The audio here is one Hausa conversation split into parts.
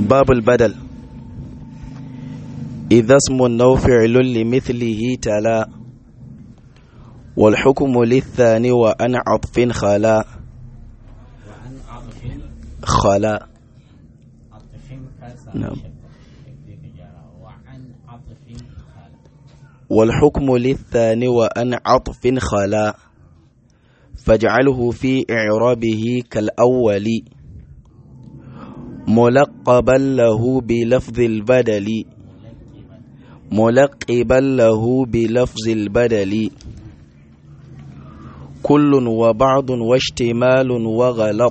باب البدل إذا اسم أو فعل لمثله تلا والحكم للثاني وأن عطف خلا وعن عطف خلا عطف كاسا نعم. وعن عطف خال والحكم للثاني وأن عطف خلا فاجعله في إعرابه كالأول ملقبا له بلفظ البدل ملقبا له بلفظ البدل كل وبعض واشتمال وغلط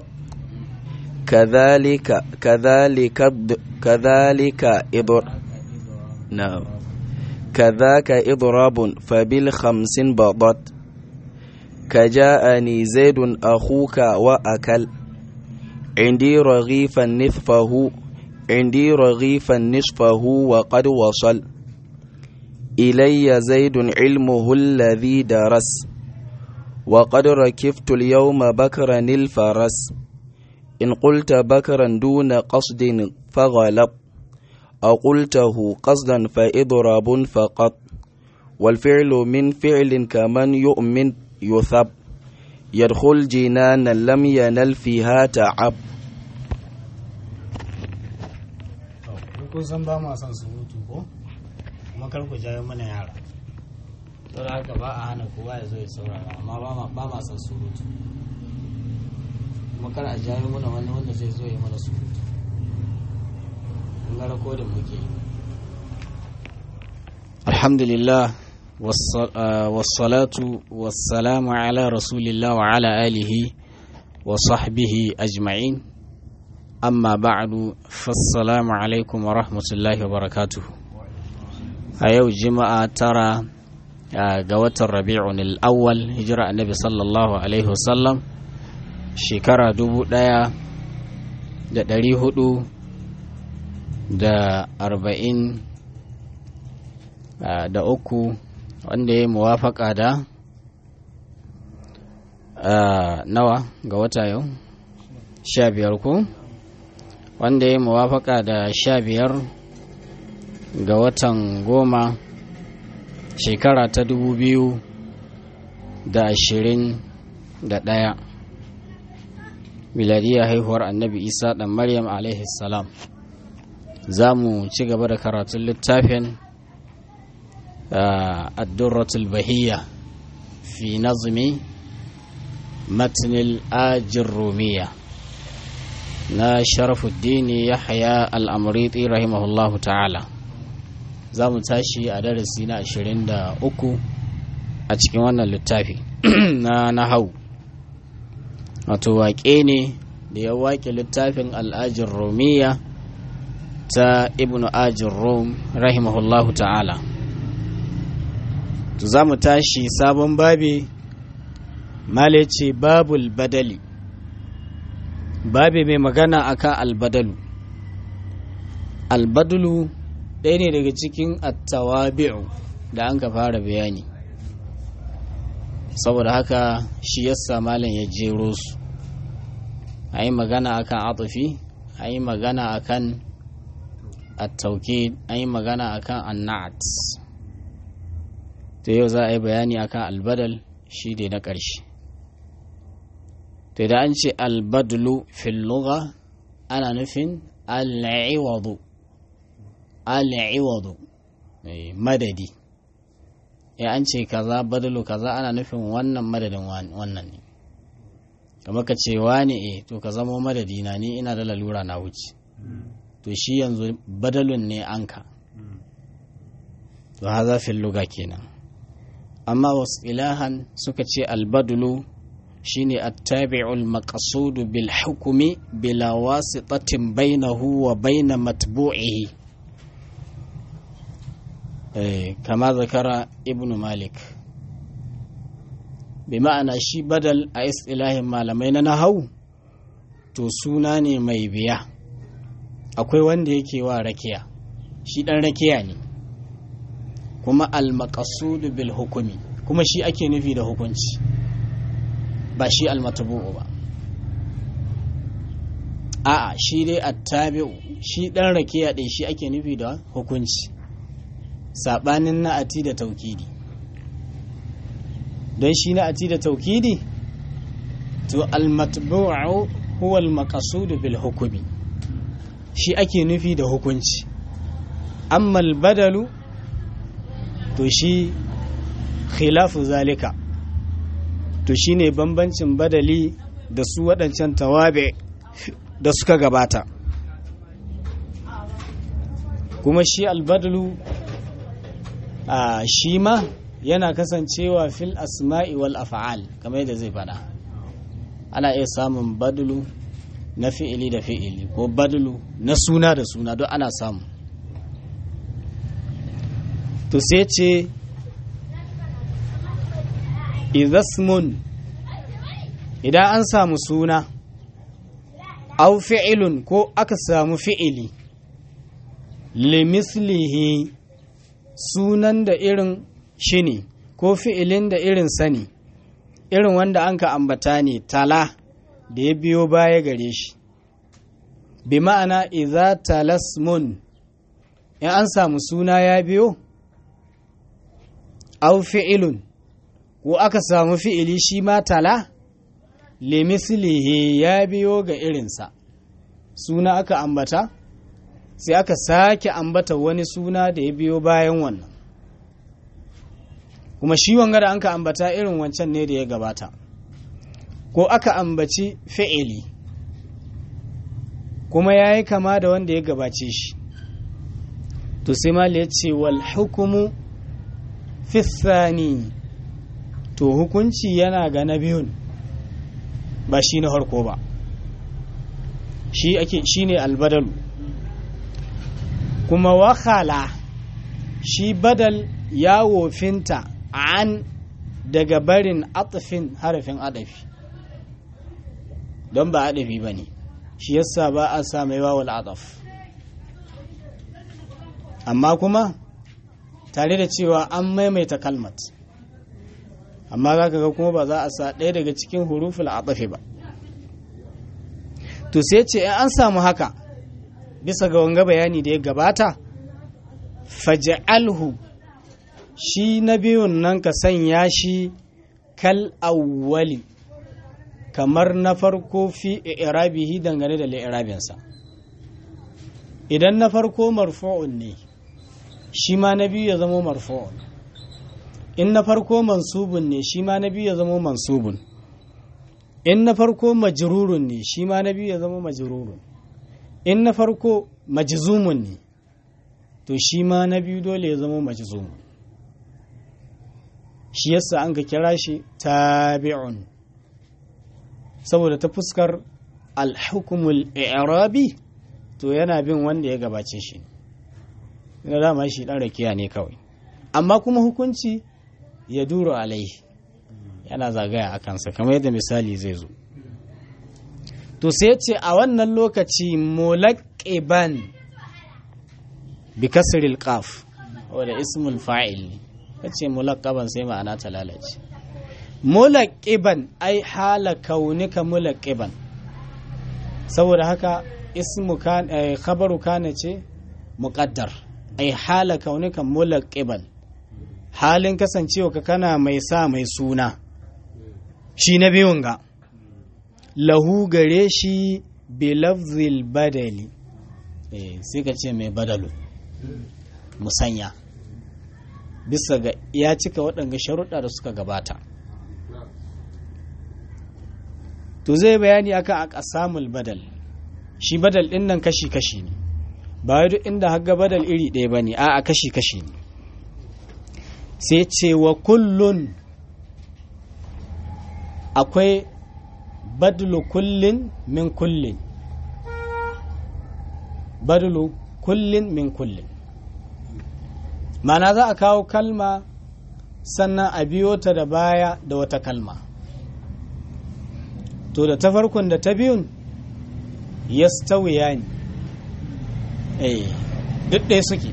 كذلك كذلك كذلك إضر نعم كذاك إضراب فبالخمس بضت كجاءني زيد أخوك وأكل عندي رغيفا نصفه عندي رغيفا نصفه وقد وصل إلي زيد علمه الذي درس وقد ركبت اليوم بكرا الفرس إن قلت بكرا دون قصد فغلط أو قلته قصدا فإضراب فقط والفعل من فعل كمن يؤمن يثب يدخل جنانا لم ينل فيها تعب kun san ba ma son surutu ko kuma kar ku jawo mana yara to da haka ba a hana kowa ya zo ya saurara amma ba ma ba ma son surutu kuma kar a jawo mana wani wanda zai zo ya mana surutu kun ga rakodin muke yi alhamdulillah wassalatu wassalamu ala rasulillah wa ala alihi wa sahbihi ajma'in amma ba'du fassalamu alaikum wa rahmatullahi wa barakatuhu a yau jima'a tara ga watan rabi'un al-awwal hijira annabi sallallahu alaihi wasallam shekara dubu daya da dari hudu da arba'in da uku wanda ya yi muwafaka da nawa ga wata yau sha biyar ko wanda ya yi muwafaka da sha biyar ga watan goma shekara ta dubu biyu da ashirin da ɗaya miladiyar haihuwar annabi isa ɗan maryam alaihi salam za mu ci gaba da karatun littafin الدرة البهية في نظم متن الآج الرومية نا شرف الدين يحيى الأمريطي رحمه الله تعالى za mu tashi a darasi na 23 a cikin wannan littafi na nahau wato waƙe ne da ya waƙe littafin al'ajin romiya ta ibnu ajin rom rahimahullahu ta'ala to za mu tashi sabon babi male ce babul badali babi mai magana akan albadalu albadalu ɗaya ne daga cikin attawabi'u da an ka fara bayani saboda haka shi yasa malam ya jero su a yi magana akan atufi a yi magana akan attauki a yi magana akan annat to yau za a yi bayani akan albadal shi ne na ƙarshe to da an ce albadlu fil lugha ana nufin al'iwadu al'iwadu madadi ya an ce kaza badalu kaza ana nufin wannan madadin wannan ne kamar ka ce wani e to ka zamo madadi na ni ina da lalura na wuce to shi yanzu badalun ne anka to haza fil lugha kenan amma wasu ilahan suka ce albadulu shine attabi'ul maqsudu bil hukumi bila wasitatin bainahu wa baina matbu'ihi eh kama zakara ibnu malik bi ma'ana shi badal a istilahin malamai na nahau to suna ne mai biya akwai wanda yake wa rakiya shi dan rakiya ne kuma al-maqsudu bil hukumi kuma shi ake nufi da hukunci ba shi al-matbu'u ba a'a shi dai attabi'u shi dan rakiya ɗin shi ake nufi da hukunci saɓanin na'ati da taukidi don shi na'ati da taukidi to almatbu'u huwa almaqsud bil hukmi shi ake nufi da hukunci amma albadalu to shi khilafu zalika to shine bambancin badali da su waɗancan tawabe da suka gabata kuma shi albadalu a shi ma yana kasancewa fil asma'i wal af'al kamar yadda zai faɗa ana iya samun badulu na fi'ili da fi'ili ko badulu na suna da suna don ana samu to sai ce idasmun idan an samu suna au fi'ilun ko aka samu fi'ili limislihi sunan da irin shi ne ko fi'ilin da irin sani irin wanda an ka ambata ne tala da ya biyo baya gare shi bi ma'ana iza talasmun in an samu suna ya biyo au fi'ilun ko aka samu fi'ili shi ma tala limislihi ya biyo ga irinsa suna aka ambata sai aka sake ambata wani suna da ya biyo bayan wannan kuma shi wanga da an ka ambata irin wancan ne da ya gabata ko aka ambaci fi'ili kuma ya yi kama da wanda ya gabace shi to sai mali ya ce wal hukumu fissani to hukunci yana ga na biyun ba shi na harko ba shi ake shi ne albadalu kuma wakala shi badal ya wofinta an daga barin atafin harafin adafi don ba adafi ba ne shi yasa ba a sa mai wawal adaf amma kuma tare da cewa an maimaita kalmat amma za ka ga kuma ba za a sa ɗaya daga cikin huruful adafi ba to sai ce an samu haka bisa ga wanga bayani da ya gabata faj'alhu shi na biyun nan ka sanya shi kal awwali kamar na farko fi irabihi dangane da li'irabinsa idan na farko marfu'un ne shi ma na biyu ya zama marfu'un in na farko mansubun ne shi ma na biyu ya zama mansubun in na farko majrurun ne shi ma na biyu ya zama majrurun in na farko majzumun ne to shi ma na biyu dole ya zama majzumun shi yasa an ka kira shi tabi'un saboda ta fuskar alhukumul i'rabi to yana bin wanda ya gabace shi na dama shi dan rakiya ne kawai amma kuma hukunci ya duro alaihi yana zagaya a kansa kamar yadda misali zai zo to sai ce a wannan lokaci mulaqiban bi kasril qaf wanda ismul fa'il ne kace mulaqaban sai ma'ana ta lalace mulaqiban ai hala kaunika mulaqiban saboda haka ismu kan khabaru kana ce muqaddar ai hala kaunika mulaqiban halin kasancewa ka kana mai sa mai suna shi na biyun ga lahu gare shi bilafzil badali eh sai ka ce mai badalu musanya bisa ga ya cika waɗanga sharuɗa da suka gabata to zai bayani akan a ƙasamul badal shi badal ɗin nan kashi-kashi ne ba duk inda haga badal iri ɗaya ba ne a kashi-kashi ne sai ce wa kullun akwai badlu kullin min kullin badlu kullin min kullin mana za a kawo kalma sannan a biyo ta da baya da wata kalma to da ta farkon da ta biyun yastawiya ne eh duk ɗaya suke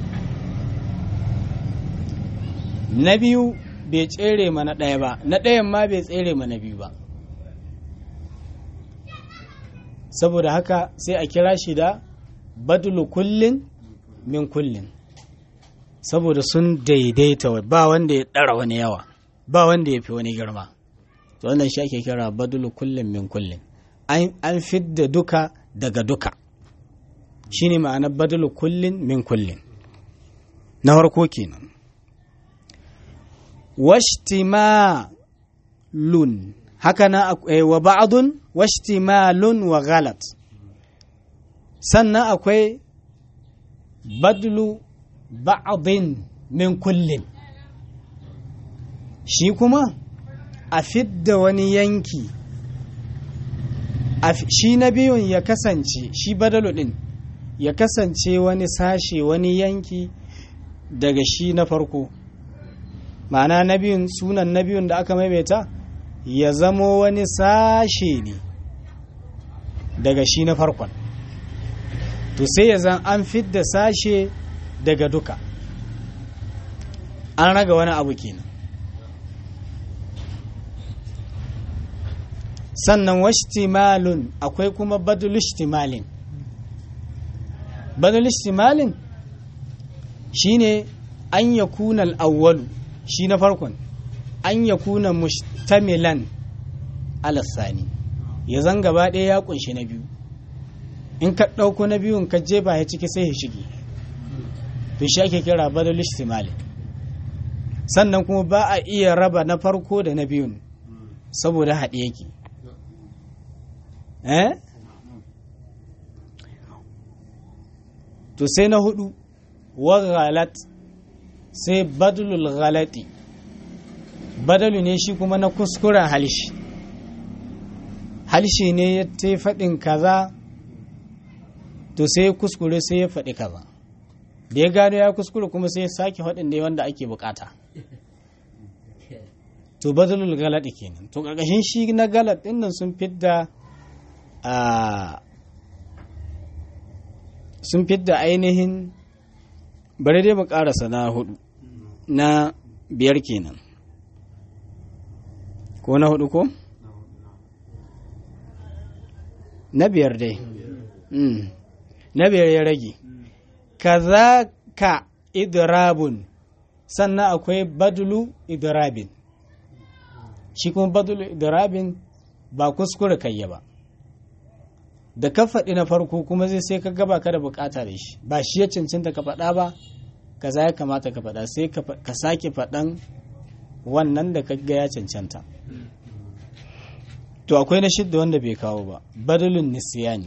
na biyu bai tsere ma na ɗaya ba na ɗayan ma bai tsere ma na biyu ba saboda haka sai a kira shi da badulu kullin min kullin saboda sun daidaita ba wanda ya ɗara wani yawa ba wanda ya fi wani girma to wannan shi ake kira badulu kullin min kullin an fidda duka daga duka shine ma'anar badulu kullin min kullin na farko kenan washtimalun haka na wa ba'dun washtimalun wa ghalat sannan akwai badlu ba'din min kullin shi kuma a fidda wani yanki shi na biyun ya kasance shi badalu din ya kasance wani sashe wani yanki daga shi na farko ma'ana na biyun sunan na biyun da aka maimaita ya zamo wani sashe ne daga shi na farkon to sai ya zan an fidda sashe daga duka an raga wani abu kenan sannan washtimalun akwai kuma badul ishtimalin badul ishtimalin shine an yakuna al-awwalu shi na farkon an yakuna mushtamilan ala sani ya zan gaba ɗaya ya kunshi na biyu in ka ɗauko na biyun ka jefa ya ciki sai ya shige to shi ake kira badal ishtimali sannan kuma ba a iya raba na farko da na biyun saboda haɗe yake eh to sai na hudu wa ghalat sai badalul ghalati badalu ne shi kuma na kuskuren halishi halishi ne ya ta faɗin kaza to sai ya kuskure sai ya faɗi kaza da ya gano ya kuskure kuma sai ya sake faɗin ne wanda ake bukata to badalul galat kenan to ƙarƙashin shi na galat ɗin nan sun fidda a sun fidda ainihin bari dai mu ƙarasa na hudu na biyar kenan ko na hudu ko na biyar dai na biyar ya rage kaza ka idrabun sannan akwai badulu idrabin shi kuma badulu idrabin ba kuskure kayya ba da ka faɗi na farko kuma zai sai ka gaba ka da bukata da shi ba shi ya cancanta ka faɗa ba kaza ya kamata ka faɗa sai ka sake faɗan wannan da ka ga ya cancanta to akwai na shidda wanda bai kawo ba badalun nisiyani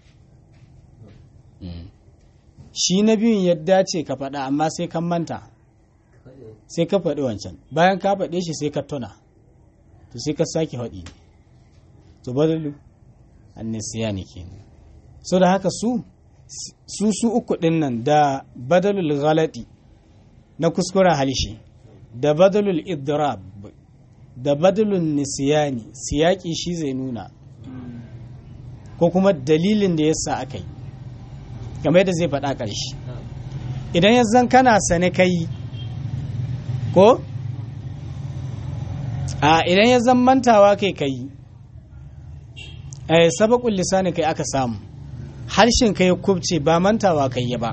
shi na biyun ya dace ka faɗa amma sai kan manta sai ka faɗi wancan bayan ka faɗe shi sai ka tuna to sai ka sake faɗi to badalu annisiyani ke so da haka su su su uku ɗin nan da badalul ghalati na kuskuren halishi da badalul idrab da badalun nisiyani siyaki shi zai nuna ko kuma dalilin da yasa aka yi game da zai faɗa ƙarshe idan ya zan kana sane kai ko a idan ya zan mantawa kai kai eh sabakul lisani kai aka samu harshen kai kubce ba mantawa kai ya ba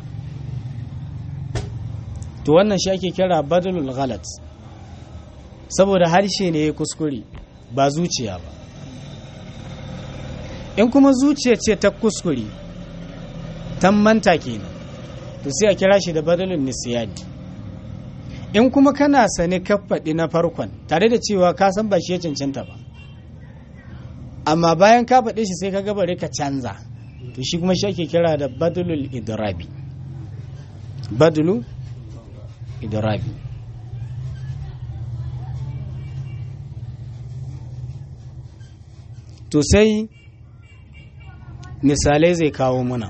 to wannan shi ake kira badalul ghalat saboda harshe ne ya kuskure ba zuciya ba in kuma zuciya ce ta kuskure ta manta kenan to sai a kira shi da badalin nisiyani in kuma kana sane ka faɗi na farkon tare da cewa ka san ba shi ya cancanta ba amma bayan ka faɗe shi sai ka gabare ka canza to shi kuma shi ake kira da badalul idrabi badulu idrabi to sai misalai zai kawo muna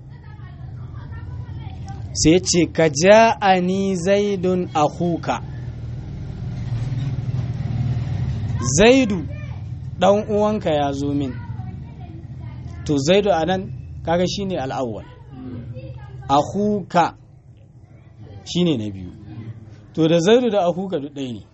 sai ce ka ja'ani zaidun akuka zaidu ɗan uwanka ya zo min to zaidu a nan kaga shine al'awwal akuka shine na biyu to da zaidu da akuka duk ɗaya ne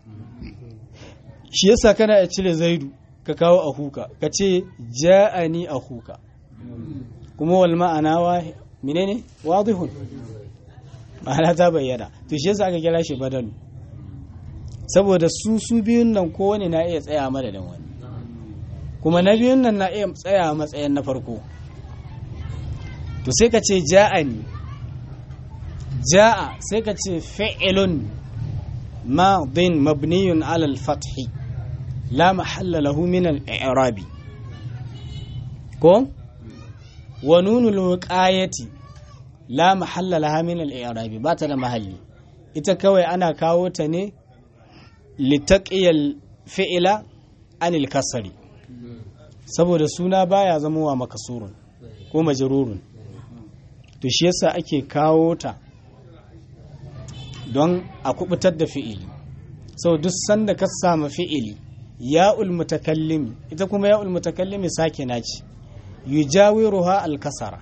shi yasa kana ya cire zaidu ka kawo akuka ka ce ja'ani akuka kuma wal ma'ana wa menene wadihun ma'ana ta bayyana to shi yasa aka kira shi badalu saboda su su biyun nan kowane na iya tsaya madadin wani kuma na biyun nan na iya tsaya matsayin na farko to sai ka ce ja'ani ja'a sai ka ce fi'ilun madin mabniyun alal fathi la mahalla lahu min al-i'rabi ko wa nunul wiqayati la mahalla laha min al-i'rabi ba ta da mahalli ita kawai ana kawo ta ne litaqiyal fi'ila anil kasri saboda suna baya zama wa makasurun ko majrurun to shi yasa ake kawo ta don a kubutar da fi'ili sau duk sanda ka samu fi'ili ya'ul mutakallimi ita kuma ya'ul mutakallimi sake naci yujawiruha al-kasara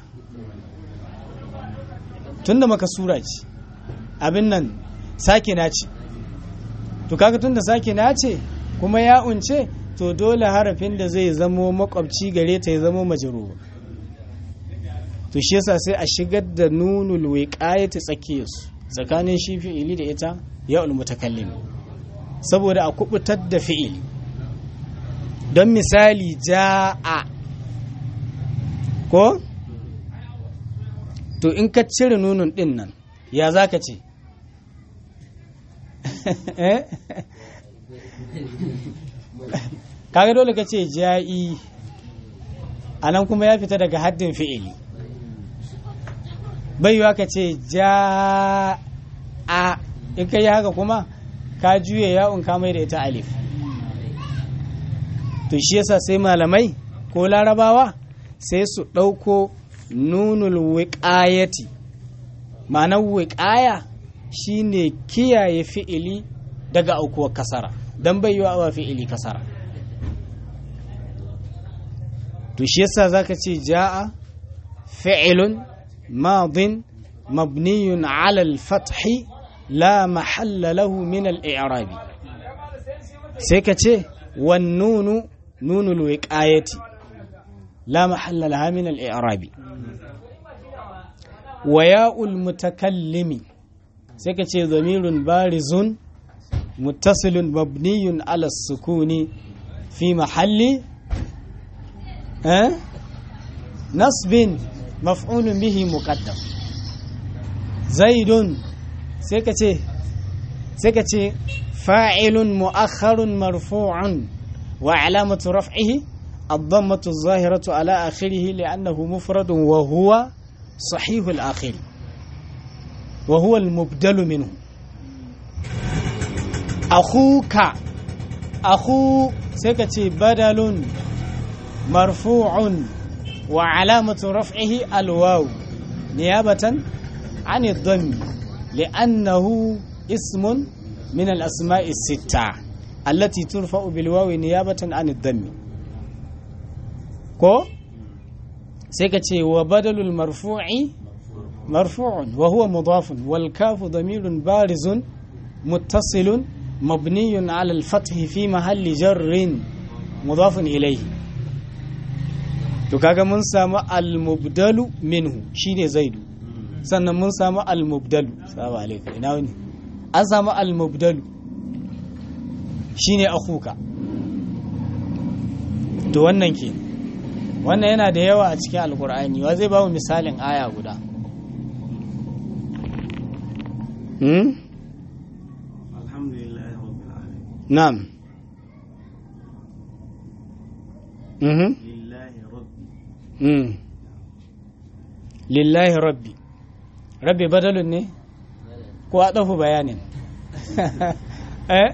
tunda makasura ce abin nan sake naci to kaga tunda sake nace kuma ya'un ce to dole harafin da zai zamo makwabci gare ta ya zamo majrur to shi yasa sai a shigar da nunul wiqayati tsakiyarsu tsakanin shi fi'ili da ita ya'ul mutakallim saboda a kubutar da fi'ili don misali ja'a ko to in ka cire nunun din nan ya zaka ce kaga dole ka ce ja'i a nan kuma ya fita daga haddin fi'ili baiwa ka ce ja a in ka yi haka kuma ka juya ya'un ka mai da ita alif to shi yasa sai malamai ko larabawa sai su ɗauko nunul wiƙayati ma'anar wiƙaya shine kiyaye fi'ili daga aukuwar kasara don baiwa wa fi'ili kasara to shi yasa zaka ce ja'a fi'ilun ماض مبني على الفتح لا محل له من الإعراب سيكتي والنون نون الوقاية لا محل لها من الإعراب وياء المتكلم سيكتي ضمير بارز متصل مبني على السكون في محل أه؟ نصب مفعول به مقدم زيد سيكتي سيكتي فاعل مؤخر مرفوع وعلامة رفعه الضمة الظاهرة على آخره لأنه مفرد وهو صحيح الآخر وهو المبدل منه أخوك أخو سيكتي بدل مرفوع وعلامة رفعه الواو نيابة عن الضم لأنه اسم من الأسماء الستة التي ترفع بالواو نيابة عن الضم كو سيكتي وبدل المرفوع مرفوع وهو مضاف والكاف ضمير بارز متصل مبني على الفتح في محل جر مضاف إليه to kaga mun samu al-mubdalu minhu shine zaidu sannan mun samu al-mubdalu salamu alaikum ina wani an samu al-mubdalu shine akhuka to wannan ke wannan yana da yawa a cikin alkur'ani wa zai ba mu misalin aya guda hmm? alhamdulillah rabbil alamin na'am mhm lillahi rabbi Mm. lillahi rabbi rabbi badalun ne ko a ɗafu bayanin Eh?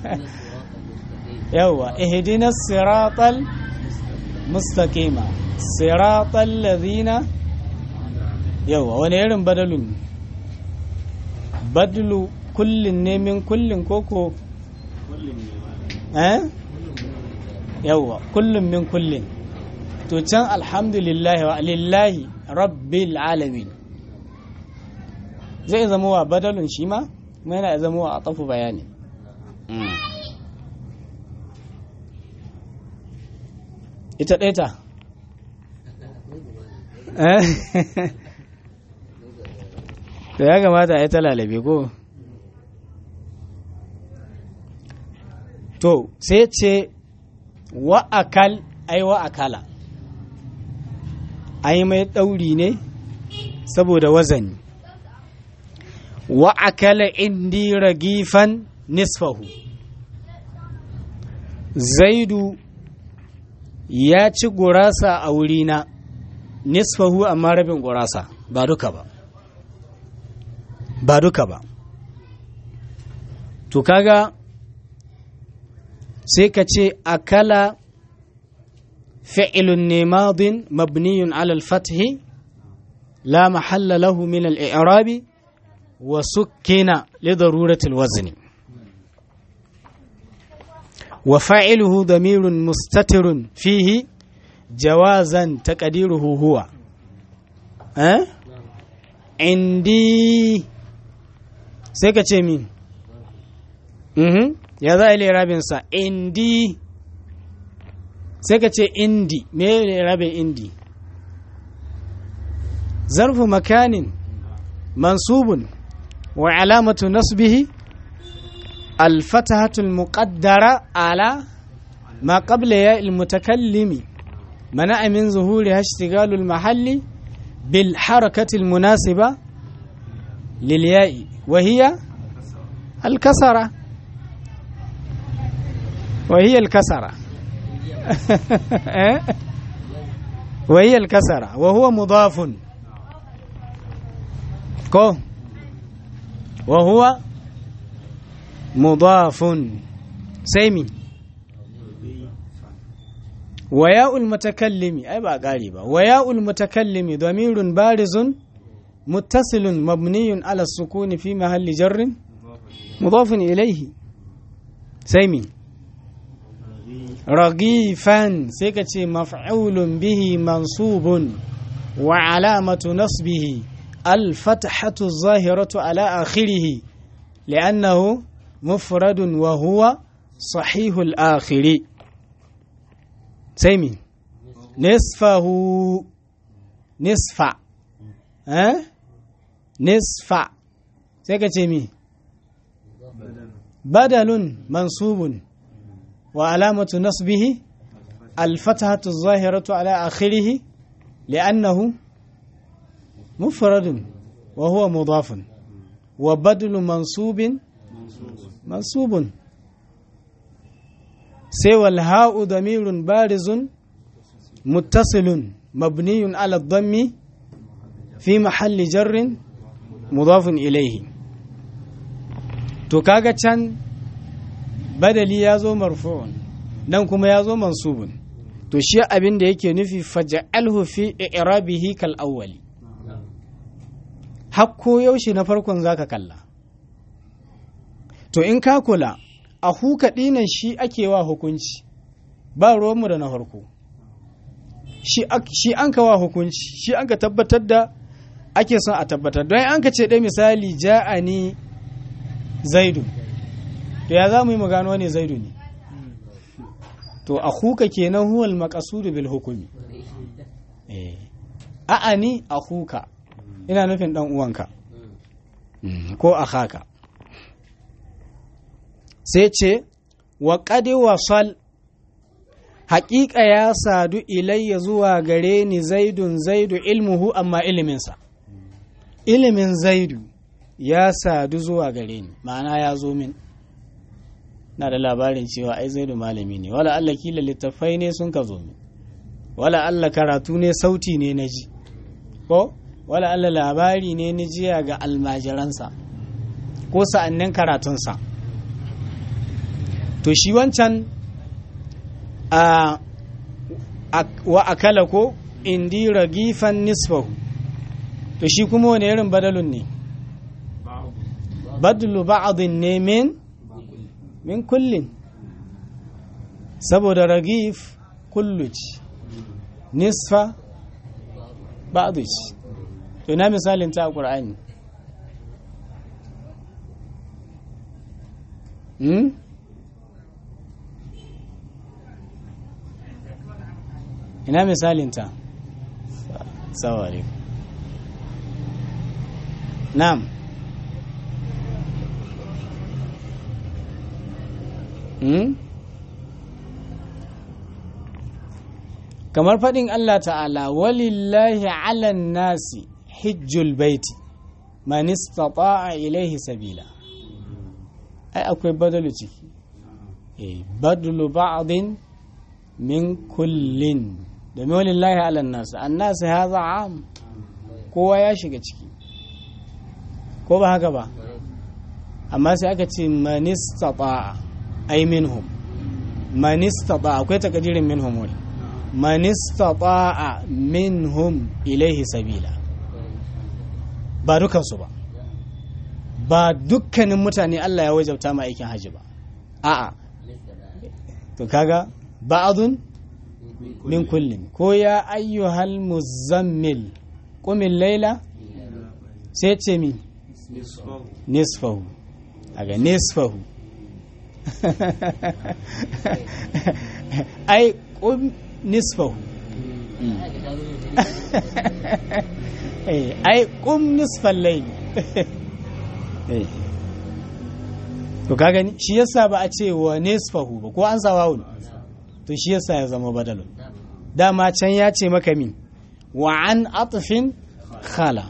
yawwa ihdina siratal mustaqima siratal ladhina yawwa wani irin badalun badalu kullin ne min kullin koko kullum ne ba eh yawwa kullum min kullin to can alhamdulillahi wa lillahi rabbil alamin zai zama wa badalun shi ma kuma yana zama wa atafu bayani ita ɗaya ta to ya kamata a yi ta lalabe ko to sai ce wa'akal ai wa'akala ai mai ɗauri ne saboda wazani wa'akala indi ragifan nisfahu zaidu ya ci gurasa a wurina nisfahu amma rabin gurasa ba duka ba ba duka ba to kaga sai ka ce akala fi'ilun ne madin mabniyun alal fathi la mahalla lahu min al-i'rabi wa sukkina li daruratil wazni wa fa'iluhu damirun mustatirun fihi jawazan taqdiruhu huwa eh indi sai ka ce min mhm ya za a yi rabinsa indi sai ka ce indi me ne rabin indi zarfu makanin mansubun wa alamatu nasbihi الفتحة المقدرة على ما قبل ياء المتكلم منع من ظهورها اشتغال المحل بالحركة المناسبة للياء وهي الكسرة وهي الكسرة وهي الكسرة وهو مضاف كو وهو مضاف سيمي وياء المتكلم أي بقى قريبا وياء المتكلم ضمير بارز متصل مبني على السكون في محل جر مضاف إليه سيمي رغيفا سيكتي مفعول به منصوب وعلامة نصبه الفتحة الظاهرة على آخره لأنه مفرد وهو صحيح الآخر سيمي نصفه نصف ها أه؟ نصف سيكتي مي بدل منصوب وعلامة نصبه الفتحة الظاهرة على آخره لأنه مفرد وهو مضاف وبدل منصوب منصوب سوى الهاء ضمير بارز متصل مبني على الضم في محل جر مضاف إليه to kaga can badali ya zo marfu'un nan kuma ya zo mansubun to shi abin da yake nufi faja'alhu fi i'rabihi kal awwali hakko yaushe na farkon zaka kalla to in ka kula a huka dinan shi ake wa hukunci ba ruwanmu da na farko shi an ka wa hukunci shi an ka tabbatar da ake son a tabbatar don an ka ce dai misali ja'ani zaidu to ya za mu yi mu gano ne zaidu ne to a huka kenan huwal maqasudu bil hukumi eh a'ani a huka ina nufin dan uwanka ko akhaka sai ce wa qadi wasal haƙiƙa ya sadu ilayya zuwa gare ni zaidun zaidu ilmuhu amma iliminsa ilimin zaidu ya sadu zuwa gare ni ma'ana ya zo min na da labarin cewa ai zaidu malami ne wala Allah kila littafai ne sun ka zo min wala Allah karatu ne sauti ne na ji ko wala Allah labari ne na jiya ga almajiransa ko sa'annin karatunsa to shi wancan a wa akala ko indi ragifan nisfahu to shi kuma wani irin badalun ne badlu ba'adin ne min min kullin saboda ragif kulluci nisfa ba'aduci to na misalin ta a ƙur'ani hmm? ina misalinta Assalamu alaikum. Na'am. Hmm? Kamar faɗin Allah ta'ala, walillahi alan nasi hijjul baiti, man istata'a ilaihi sabila. Ai, akwai badalu ciki. Eh, badalu ba'adin min kullin. Domin walillahi alan nasi, an nasi haza am, kowa ya shiga ciki. Ko ba haka ba? Amma sai aka ce man istata'a. ai minhum man istata akwai takadirin minhum wani man istata minhum ilaihi sabila ba dukansu ba ba dukkanin mutane Allah ya wajabta ma aikin haji ba a'a to kaga ba'adun min kullin ko ya ayyuhal muzammil qumil laila sai ce mi nisfahu aga nisfahu ai kum nisfahu ai kum nisfal layl to ka gani shi yasa ba a ce wa nisfahu ba ko an sa wawun to shi yasa ya zama badalun dama can ya ce maka min wa an atfin khala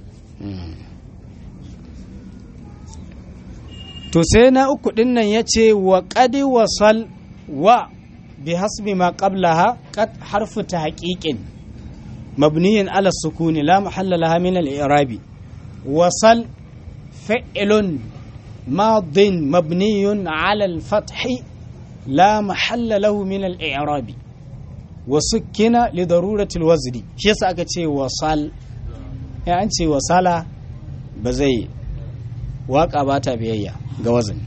to sai na uku din nan ya ce wa ƙadi wasal wa bi hasbi ma qablaha qad harfu ta haƙiƙin mabniyin ala sukuni la mahalla laha min al i'rabi wasal fi'lun madin mabniyun ala al fathi la mahalla lahu min al i'rabi wa sukkina li darurati al wazni shi yasa aka ce wasal ya an ce wasala ba zai waka ba ta biyayya ga wazin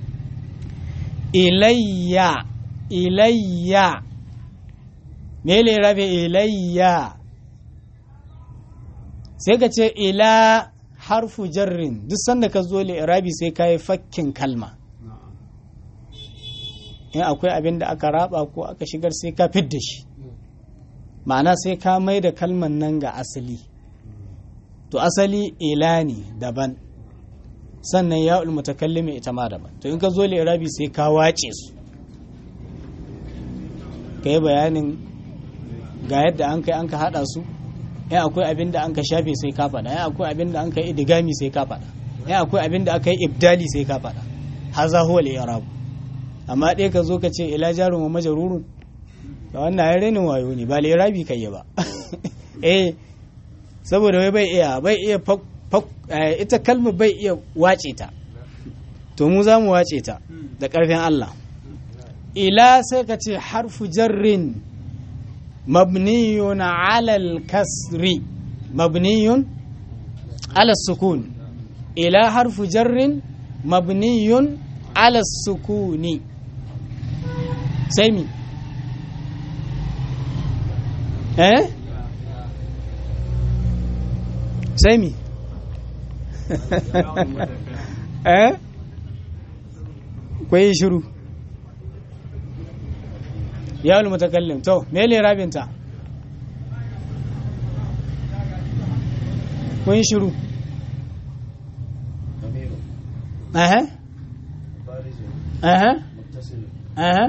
ilayya ilayya mele rabe ilayya sai ka ce ila harfu jarrin duk sanda ka zo rabi sai ka yi fakkin kalma in akwai abin da aka raba ko aka shigar sai ka fidda shi ma'ana sai ka mai da kalman nan ga asali to asali ila ne daban sannan ya mutakallimi ita ma daban to in ka zo irabi sai ka wace su ka yi bayanin ga yadda an kai an ka hada su ya akwai abin da an ka shafe sai ka faɗa ya akwai abin da an ka yi idigami sai ka faɗa ya akwai abin da aka yi ibdali sai ka faɗa haza huwa al-i'rab amma dai ka zo ka ce ila jarun wa majrurun da wannan ya renin wayo ne ba al-i'rabi kai ba eh saboda wai bai iya bai iya ita kalma bai iya wace ta to mu za mu wace ta da ƙarfin Allah ila sai ka ce harfu jarrin mabniyun alal kasri mabniyun ala sukun ila harfu jarrin mabniyun ala sukuni sai mi eh sai mi eh kwayi shiru yawon mutakallim to mele rabinta kwayi shiru aha aha aha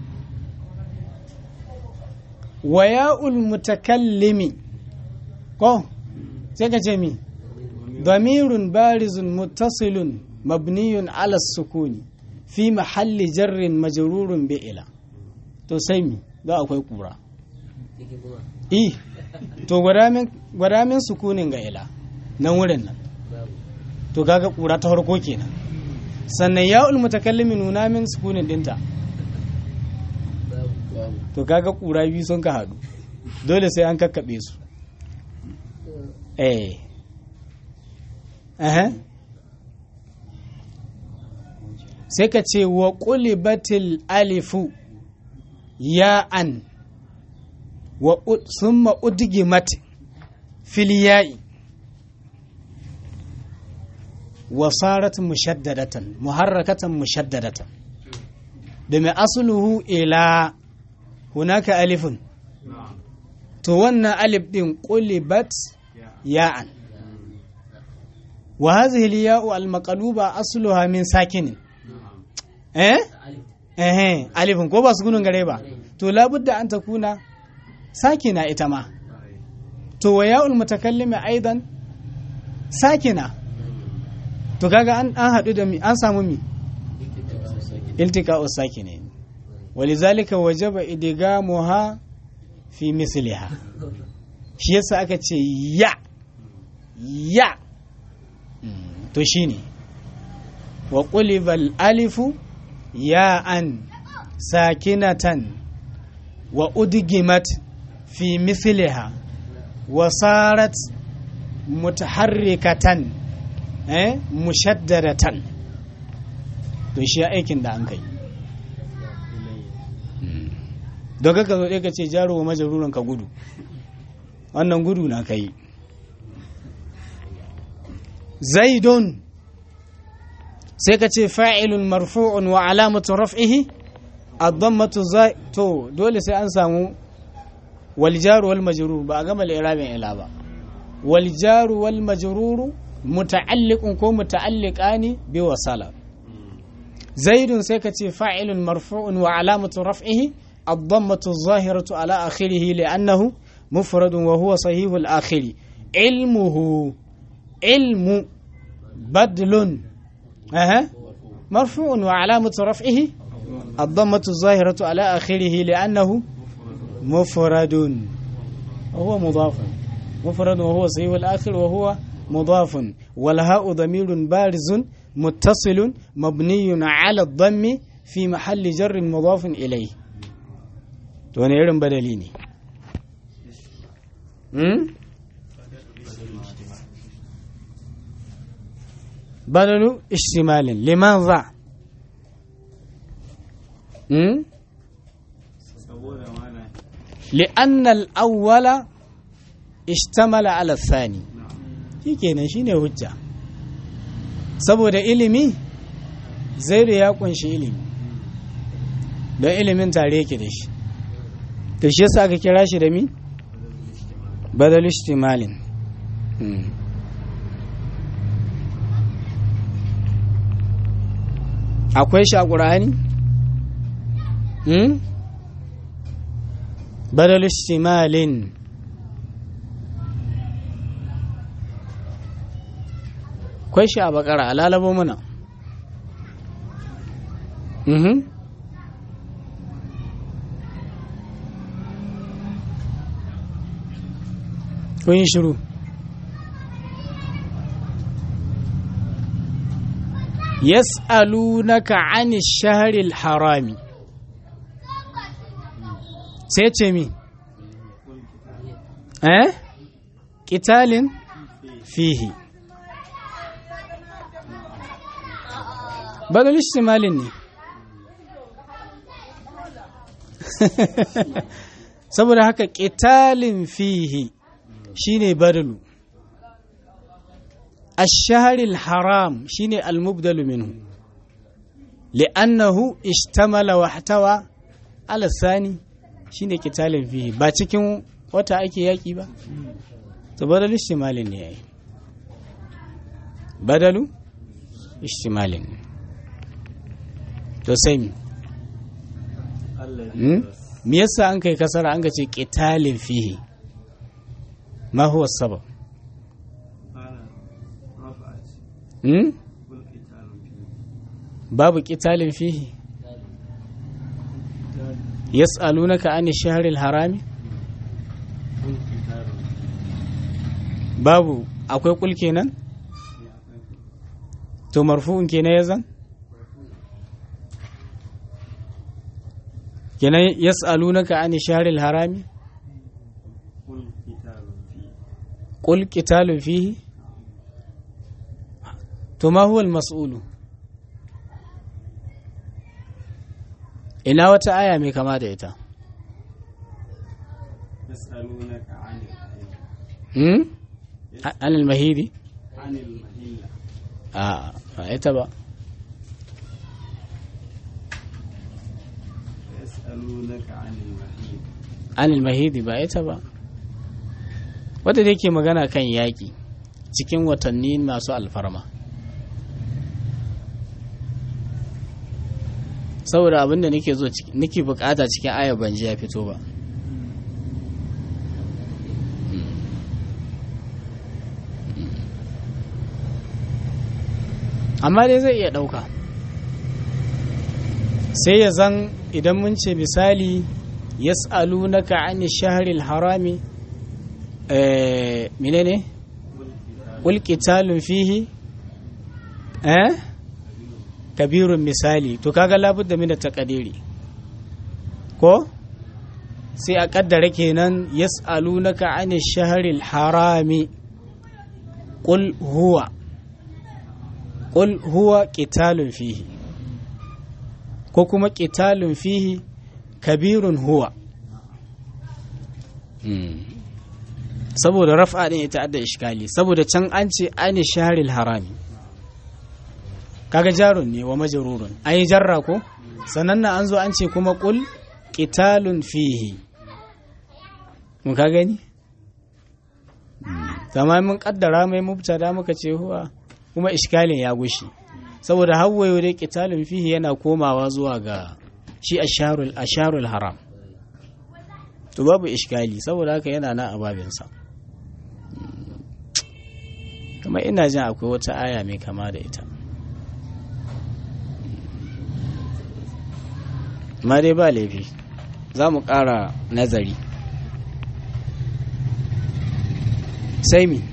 wa ya'ul mutakallimi ko sai ka ce mi ضمير بارز متصل مبني على السكون في محل جر مجرور بإلى to sai mi za akwai kura eh to gwada min sukunin ga ila nan wurin nan to kaga kura ta farko kenan sannan ya ul mutakallimi nuna min sukunin dinta to kaga kura biyu sun ka hadu dole sai an kakkabe su eh sai ka ce wa ƙulibatil alifu ya'an wa summa udgimat fil ya'i wa sarat mushaddadatan muharrakatan mushaddadatan da mai asluhu ila hunaka alifun to wannan alif din qulibat ya'an wa hadhihi al-ya'u al-maqluba asluha min sakinin eh eh alifin ko ba su gunun gare ba to labudda an takuna sakina ita ma to wa ya'ul mutakallimi aidan sakina to kaga an an hadu da mi an samu mi iltika'u sakine walizalika wajaba idgamuha fi misliha shi yasa aka ce ya ya to shine wa qulibal alifu ya'an sakinatan wa udgimat fi misliha wa sarat mutaharrikatan eh mushaddadatan to shi aikin da an kai don ka zo ka ce jaro wa majaruran ka gudu wannan gudu na kai zaidun sai ka ce fa'ilun marfu'un wa alamatu raf'ihi ad-dammatu zai to dole sai an samu wal jaru wal majrur ba a gama al-i'rabin ila ba wal jaru wal majrur muta'alliqun ko muta'alliqani bi wasala zaidun sai ka ce fa'ilun marfu'un wa alamatu raf'ihi ad-dammatu zahiratu ala akhirih li'annahu mufradun wa huwa sahihul akhiri ilmuhu ilmu badlun أها مرفوع وعلامة رفعه الضمة الظاهرة على آخره لأنه مفرد وهو مضاف مفرد وهو صحيح الآخر وهو مضاف والهاء ضمير بارز متصل مبني على الضم في محل جر مضاف إليه توني إيرن بدليني بدل اشتمال لماذا م? لأن الأول اشتمل على الثاني shikenan shine hujja saboda ilimi zaidu ya kunshi ilimi don ilimin tare yake da shi to shi yasa aka kira shi da mi badal ishtimalin akwai shi a ƙura'ani? badal istimalin akwai shi a bakara a lalabo muna kun yi shiru yas'alunaka 'ani shahril harami sai ce mi eh qitalin fihi badal istimalin ne saboda haka qitalin fihi shine badalu الشهر الحرام شيني المبدل منه لأنه اشتمل واحتوى على الثاني شيني كتال فيه با cikin wata ake yaki ba to badalu istimalin ne yayi badalu istimalin to sai me yasa an kai kasara an ga ce qitalin fihi ma huwa sabab babu ƙitalin fihi yas'alunaka an shahril harami babu akwai kul kenan to marfu'un kenan yazan kenan yas'alunaka an shahril harami qul qitalun fihi to ma huwa mas'ulu ina wata aya mai kama da ita hmm anil mahidi a ba ita ba anil mahidi ba ita ba wadda da ke magana kan yaƙi cikin watanni masu alfarma saboda abinda nake zo nake bukata cikin ayar banji ya fito ba amma dai zai iya ɗauka sai ya zan idan mun ce misali yas'alunaka ani shahril harami eh menene qul qitalun fihi eh kabirun misali to kaga labudda min taqdiri ko sai a kaddara kenan yas'alunaka ani shahril harami qul huwa qul huwa qitalun fihi ko kuma qitalun fihi kabirun huwa saboda raf'a din ya ta'adda iskali saboda can an ce ani shahril harami kaga jarun ne wa majrurun an yi jarra ko sannan na an zo an ce kuma qul qitalun fihi mun ka gani zama mun kaddara mai mubtada muka ce huwa kuma iskalin ya gushi saboda hawwayo dai qitalun fihi yana komawa zuwa ga shi asharul asharul haram to babu iskali saboda haka yana nan a babinsa kuma ina jin akwai wata aya mai kama da ita ma dai ba laifi za mu ƙara nazari sai mi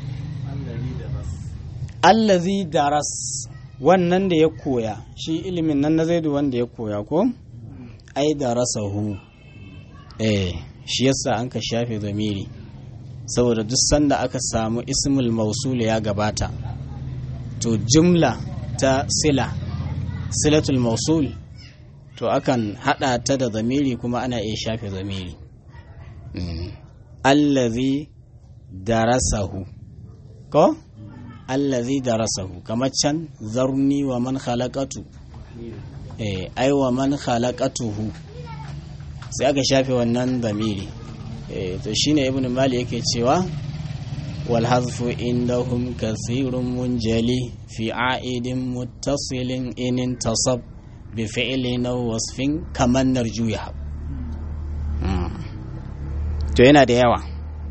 allazi daras wannan da ya koya shi ilimin nan na zaidu wanda ya koya ko ai darasahu eh shi yasa an ka shafe zamiri saboda duk sanda aka samu ismul mausul ya gabata to jumla ta sila silatul mausul to akan hada ta da zamiri kuma ana iya shafe zamiri allazi darasahu ko allazi darasahu kamar can zarni wa man khalaqatu eh ai wa man khalaqatuhu sai aka shafe wannan zamiri eh to shine ibnu mali yake cewa wal hazfu indahum kathirun munjali fi a'idin muttasilin in intasab bi fi'lin aw wasfin kaman narjuya to yana da yawa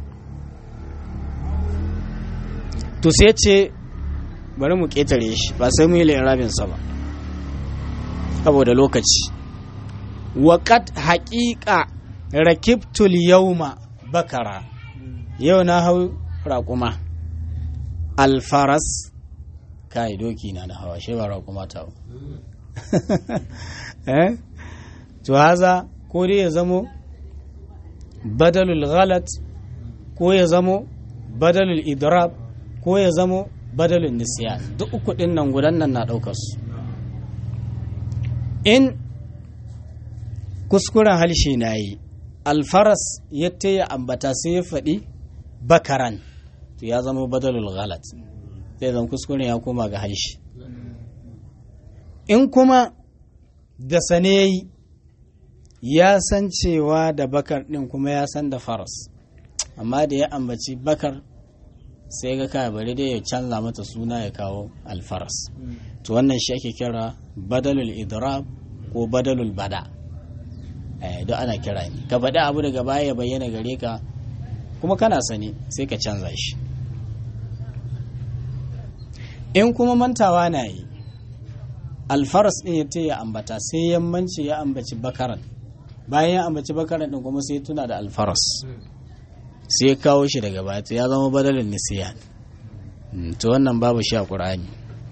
to sai ce bari mu ƙetare shi ba sai mu yi sa ba saboda lokaci waƙat haƙiƙa rakibtul yauma bakara yau na hau raƙuma alfaras kai doki na da hawa shi ba raƙuma ta eh to haza ko dai ya zamo badalul ghalat ko ya zamo badalul idrab ko ya zamo badalin nisiya duk uku ɗin nan gudan nan na ɗaukar su in kuskuren halshe na yi alfaras ya ya ambata sai ya faɗi bakaran to ya zama badalul ghalat sai zan kuskuren ya koma ga halshe in kuma da sane ya yi ya san cewa da bakar ɗin kuma ya san da faras amma da ya ambaci bakar sai ga kaya bari dai ya canza mata suna ya kawo alfaras to wannan shi ake kira badalul idrab ko badalul bada eh duk ana kira ne ka bada abu daga baya ya bayyana gare ka kuma kana sani sai ka canza shi in kuma mantawa na yi alfaras din ya ya ambata sai yammanci ya ambaci bakaran bayan ya ambaci bakaran din kuma sai tuna da alfaras sai ya kawo shi daga baya ya zama badalin nisiyan to wannan babu shi a ƙur'ani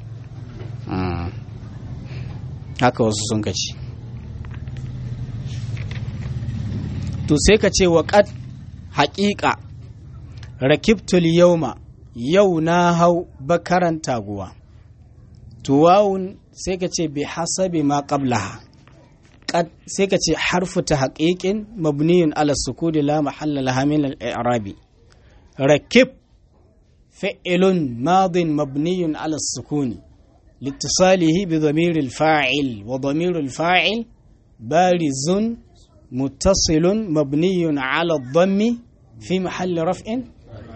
haka wasu sun kaci to sai ka ce waƙat haƙiƙa rakibtul yauma yau na hau bakaran taguwa tuwawun sai ka ce bi hasabi ma qablaha sai ka ce harfu ta haƙiƙin mabniyun ala sukudi la mahalla laha min al-i'rabi rakib fi'lun madin mabniyun ala sukuni لاتصاله بضمير الفاعل وضمير الفاعل بارز متصل مبني على الضم في محل رفع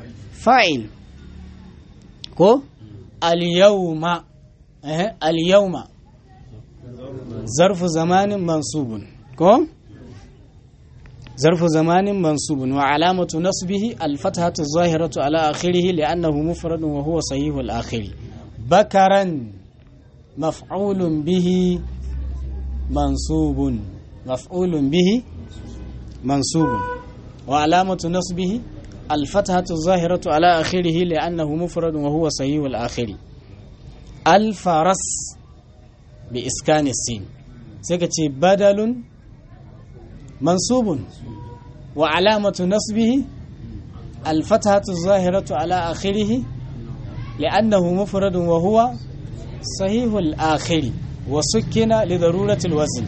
fa'il ko al-yawma eh al-yawma zarfu zamanin mansubun ko ظرف زمان منصوب وعلامة نصبه الفتحة الظاهرة على آخره لأنه مفرد وهو صحيح الآخر بكرا مفعول به منصوب مفعول به منصوب وعلامة نصبه الفتحة الظاهرة على آخره لأنه مفرد وهو صحيح الآخر الفرس بإسكان السين سكتي بدل منصوب وعلامة نصبه الفتحة الظاهرة على آخره لأنه مفرد وهو صحيح الآخر وسكن لضرورة الوزن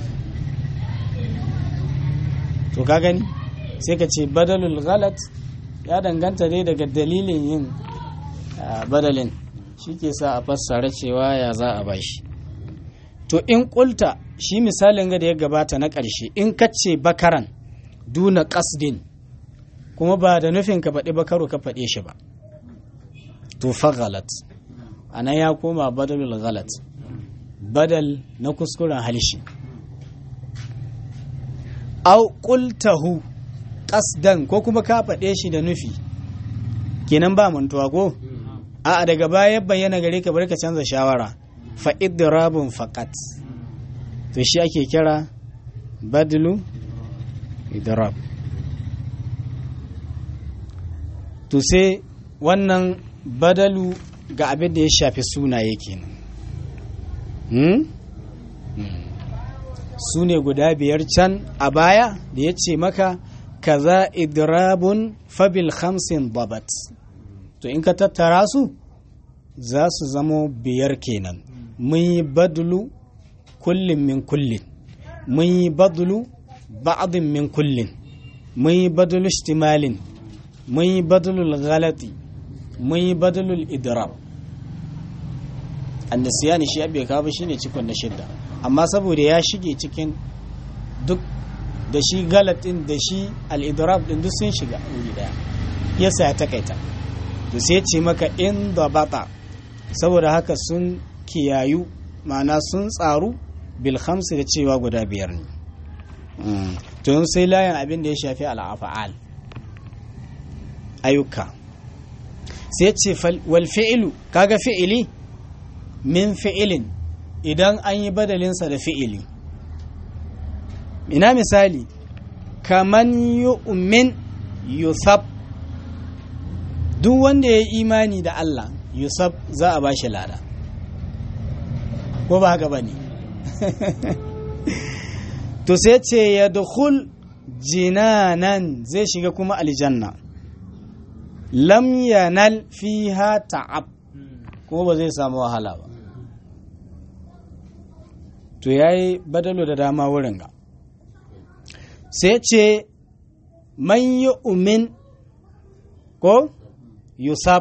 to ka gani sai ka ce badalul galat ya danganta dai daga dalilin yin badalin shi ke sa a fassara cewa ya za a bashi to in kulta shi misalin ga da ya gabata na ƙarshe in kace bakaran duna ƙasdin kuma ba da nufin ka faɗi bakaru ka faɗe shi ba to fa galat ana ya koma badalul galat badal na kuskuren halishi au qultahu qasdan ko kuma ka faɗe shi da nufi kenan ba mantuwa ko a daga baya bayyana gare ka bari ka canza shawara fa idrabun faqat to shi ake kira badlu idrab to sai wannan badalu ga abin da ya shafi sunaye kenan hmm? su ne guda biyar can a baya da ya ce maka kaza idrabun fabil khamsin babat to in ka tattara su za su zamo biyar kenan mun yi badulu kullum min kullin mun yi badulu ba'adin min kullin mun yi badulu ishtimalin mun yi badulul ghalati mun yi badulul idrab annasiyani shi abe kawo shine cikon na shidda amma saboda ya shige cikin duk da shi galatin da shi al-idrab din duk sun shiga wuri daya yasa ya takaita to sai ce maka in da bata saboda haka sun kiyayu ma'ana sun tsaru bil khamsi da cewa guda biyar ne to sai layin abin da ya shafi al'afa'al ayyuka sai ce wal fi'ilu kaga fi'ili min fi'ilin idan an yi badalinsa da fi'ili ina misali kaman yu'min yusab duk wanda ya yi imani da Allah yusab za a bashi lada ko ba haka ba ne to sai ce ya dukul jinanan zai shiga kuma aljanna lam yanal fiha ta'ab kuma ba zai samu wahala ba to yayi badalo da dama wurin ga sai ce man yi umin ko yusab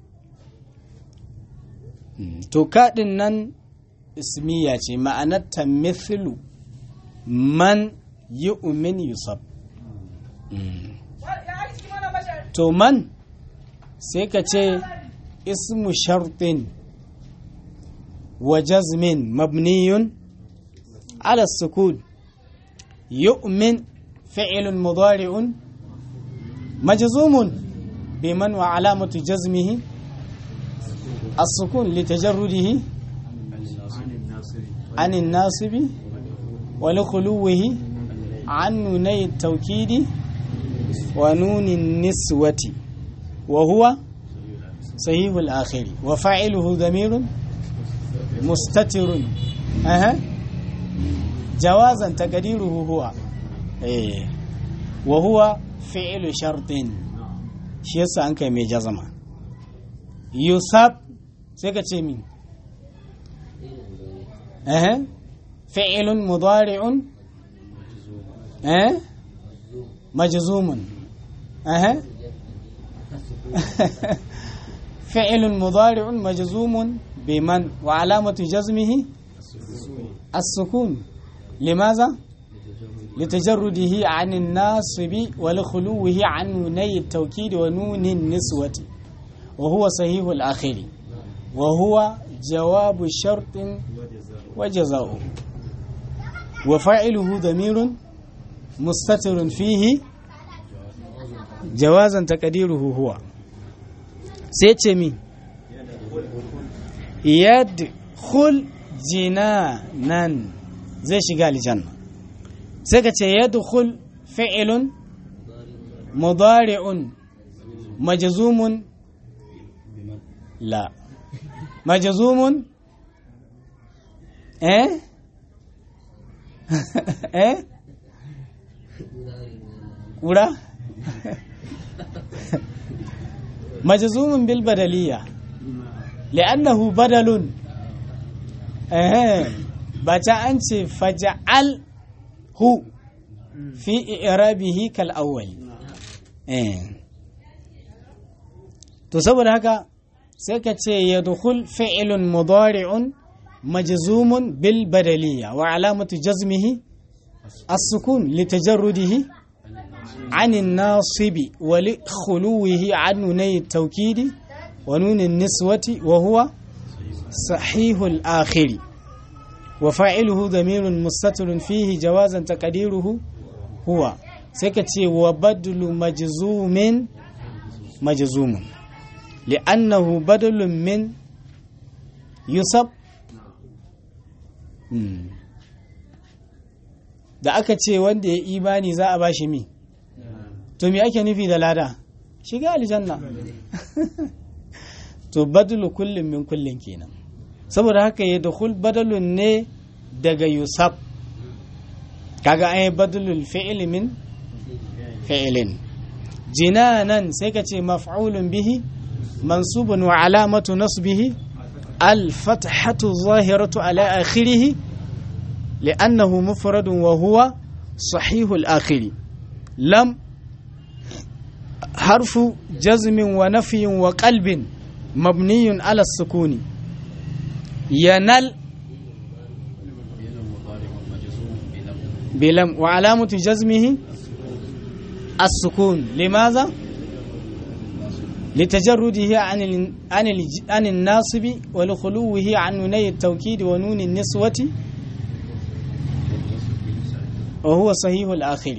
to kaɗin nan ismiya ce ma'anarta mithlu man yi umin yusab to man sai ka ce ismu shartin wa jazmin mabniyun ala sukun yu'min fi'ilun mudari'un majzumun biman wa alamatu jazmihi السكون لتجرده عن الناصب ولخلوه عن نوني التوكيد ونون النسوة وهو صحيح الآخر وفاعله ضمير مستتر أه. جوازا تقديره هو إيه. وهو فعل شرط shi yasa an kai mai jazama yusab sai ka ce min eh fi'ilun mudari'un eh majzumun eh fi'ilun mudari'un majzumun biman wa alamatu jazmihi as-sukun limaza لتجرده عن الناصب ولخلوه عن نوني التوكيد ونون النسوة wa huwa sahihul akhiri wa huwa jawabu shartin wa jaza'u wa fa'iluhu damirun mustatirun fihi jawazan taqdiruhu huwa sai ce mi yadkhul jinanan zai shiga aljanna sai ka ce yadkhul fi'lun mudari'un majzumun la majzumun eh eh kura majzumun bil badaliyya li'annahu badalun eh ba ta an ce faja'al hu fi i'rabihi kal awwal eh to saboda haka sai ka ce yadkhul fi'lun mudari'un majzumun bil badaliyya wa alamatu jazmihi as-sukun litajarrudihi عن الناصب ولخلوه عن نوني التوكيد ونون النسوة وهو صحيح الآخر وفاعله ضمير مستتر فيه جوازا تقديره هو سكتي وبدل مجزوم مجزوم لأنه بدل من يصب da aka ce wanda ya imani za a bashi mi to me ake nufi da lada shiga aljanna to badulu kullum min kullum kenan saboda haka ya dukul badalun ne daga yusuf kaga an yi badalul fi'il min fi'ilin jinanan sai ka ce maf'ulun bihi mansubun wa alamatu nasbihi al-fathatu zahiratu ala akhirih li'annahu mufradun wa huwa sahihul akhiri lam حرف جزم ونفي وقلب مبني على السكون ينال بلم وعلامة جزمه السكون لماذا؟ لتجرده عن عن عن الناصب ولخلوه عن نوني التوكيد ونون النسوة وهو صحيح الآخر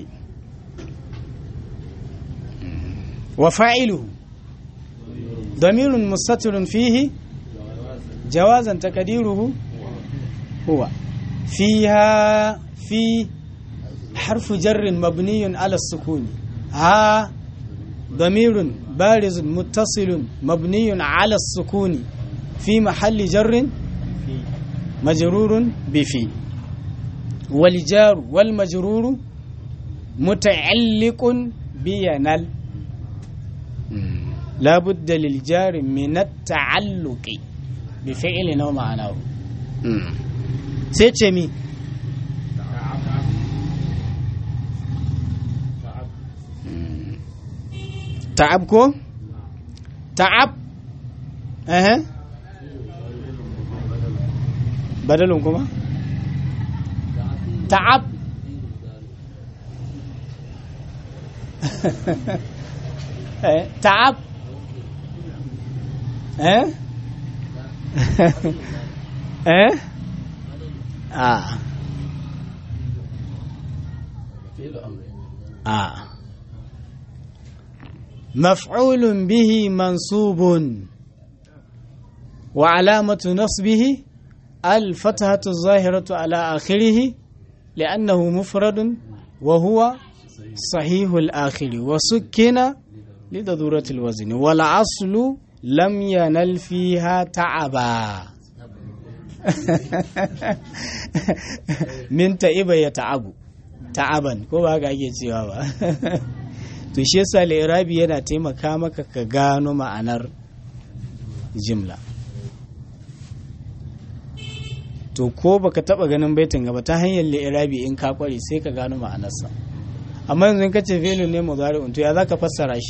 وفاعله ضمير مستتر فيه جوازا تقديره هو فيها في حرف جر مبني على السكون ها ضمير بارز متصل مبني على السكون في محل جر مجرور بفي والجار والمجرور متعلق بينال لا بد للجار من التعلق بفعل نوع معناه سيتشمي تعبكو تعب اها بدلهم كما تعب تعب eh eh ah ah مفعول به منصوب وعلامة نصبه الفتحة الظاهرة على آخره لأنه مفرد وهو صحيح الآخر وسكن لضرورة الوزن والعصل لم ينل فيها تعبا min ta'iba ya ta'abu ta'aban ko ba haka ake cewa ba to shi yasa li'irabi yana taimaka maka ka gano ma'anar jimla to ko baka taba ganin baitin gaba ta hanyar li'irabi in ka kware sai ka gano ma'anarsa amma yanzu in kace fi'lu ne mudari'un to ya zaka fassara shi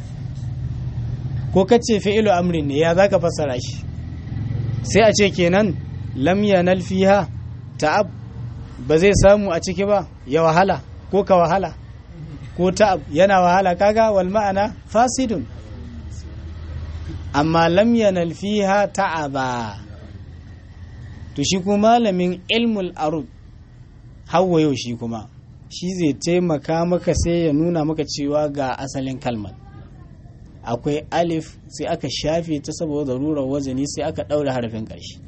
ko kace fi'lu amrin ne ya zaka fassara shi sai a ce kenan lam yanal fiha ta'ab ba zai samu a ciki ba ya wahala ko ka wahala ko ta'ab yana wahala kaga wal ma'ana fasidun amma lam yanal fiha ta'aba to shi kuma malamin ilmul arud hawa yau shi kuma shi zai taimaka maka sai ya nuna maka cewa ga asalin kalmar akwai alif sai aka shafe ta saboda rurar wazani sai aka ɗaura harafin ƙarshe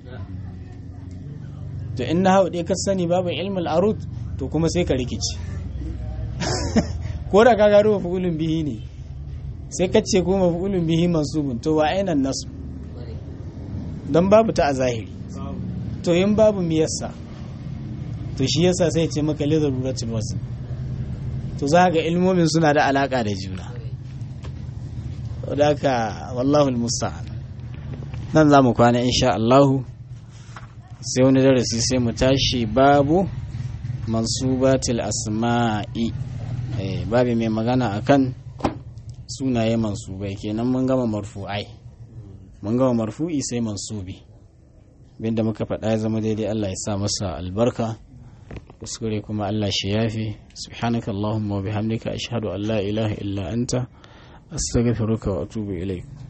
to in na hau ka sani babu ilmul arud to kuma sai ka rikici ko da ka gano mafulun bihi ne sai ka ce ko mafulun bihi mansubun to wa ainan nasu don babu ta a zahiri to yin babu miyarsa to shi yasa sai ce maka lidar ruratul wasu to za ga ilmomin suna da alaka da juna da ka wallahu musta'an nan za mu kwana insha Allahu sai wani darasi sai mu tashi babu mansubatil asma'i babu mai magana akan sunaye mansubai kenan mun gama marfu'ai mun gama marfu'i sai mansubi binda muka faɗa ya zama daidai Allah ya sa masa albarka kuskure kuma Allah shi yafi subhanaka allahumma wa bihamdika ashhadu an la ilaha illa anta astaghfiruka wa atubu ilaik